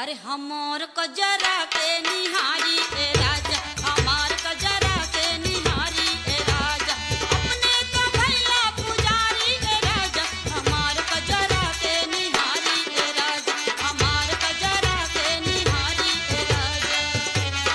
अरे हमार कजरा के निहारी ए राजा हमार कजरा के निहारी ए राजा अपने का भैया पुजारी ए राजा हमार कजरा के निहारी ए राजा हमार कजरा के निहारी ए राजा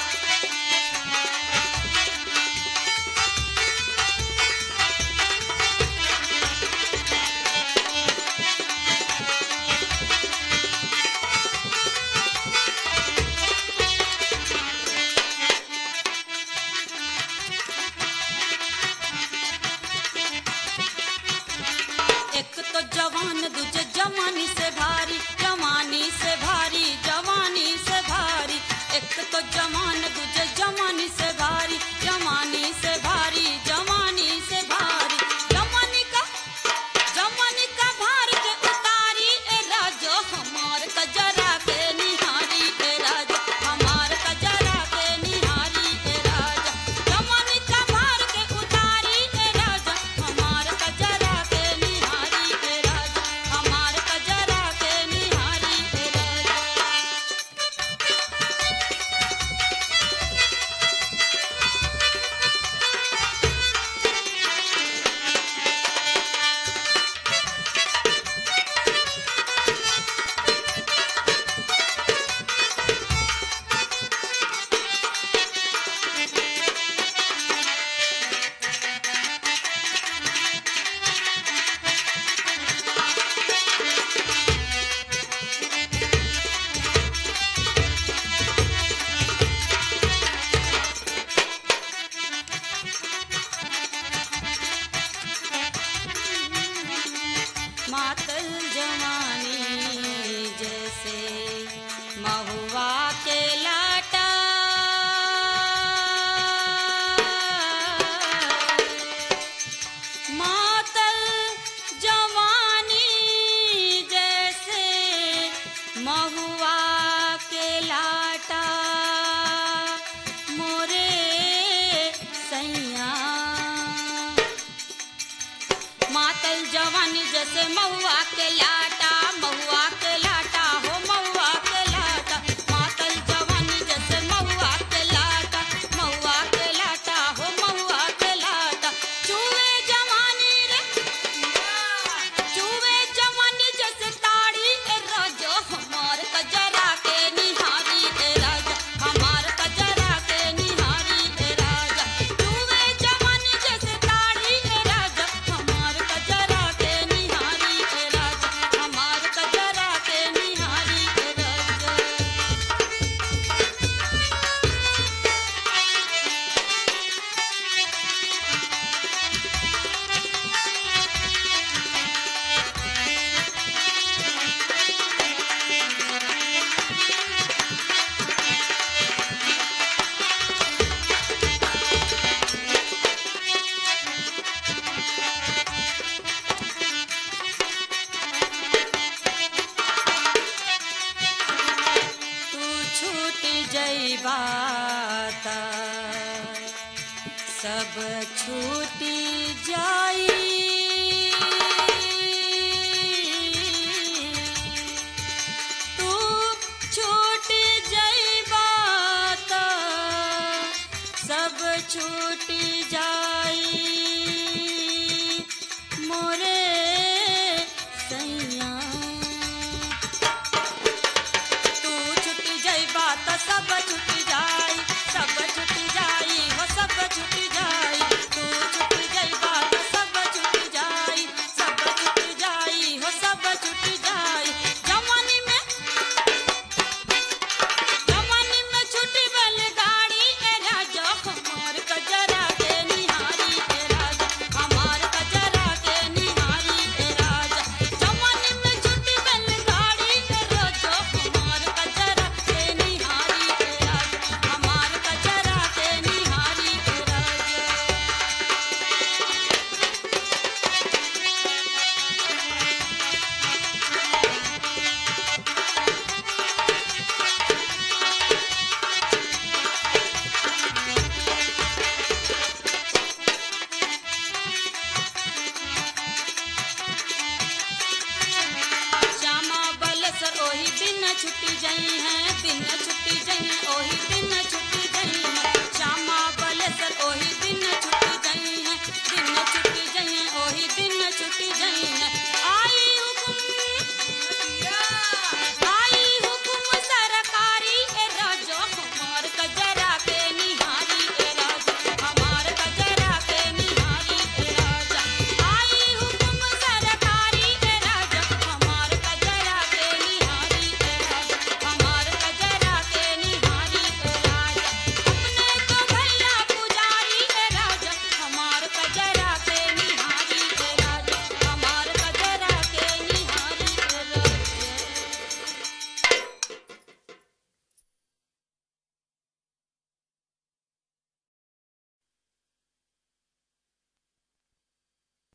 एक तो जवान दूजे जवानी से भारी जवानी से भारी जवानी से भारी एक तो जवान दूजे जवानी से भारी जवानी से भारी जवानी से भारी जवानी का जवानी का भार के उतारी ए राजो हमार कजरा के निहारी ए राजा हमार कजरा के निहारी ए राजा जवानी का भार के उतारी ए राजा हमार कजरा के निहारी ए राजा हमार कजरा के निहारी ए राजा मातल जवानी जैसे महुआ के लाटा मातल जवानी जैसे महुआ के लाटा मोरे सैया मातल जवानी जैसे महुआ के लाटा महुआ के लाटा हो महुआ के लाटा मातल जवानी जैसे महुआ के लाटा महुआ के लाटा हो महुआ के लाटा चूहे जवानी रे चूहे जवानी जैसे ताड़ी ए राजा हमार कजरा के निहारी ए राजा हमार कजरा के निहारी ए राजा चूहे जवानी जैसे ताड़ी ए राजा हमार कजरा के निहारी ए राजा हमार कजरा के निहारी ए राजा तू छूट जइबा त सब छूटी जाई तू छूट जइबा त सब छूट जाई मोरे सैया तू छुट जाइबा त सब छुट जाई सब छुट जाई हो सब छुट जाई तू छुट जाइबा त सब छुट्टी जई हैं दिन छुट्टी जई हैं ओही दिन छुट्टी जई हैं श्यामा बलेसर ओही दिन छुट्टी जई हैं दिन छुट्टी जई हैं ओही दिन छुट्टी जई हैं आई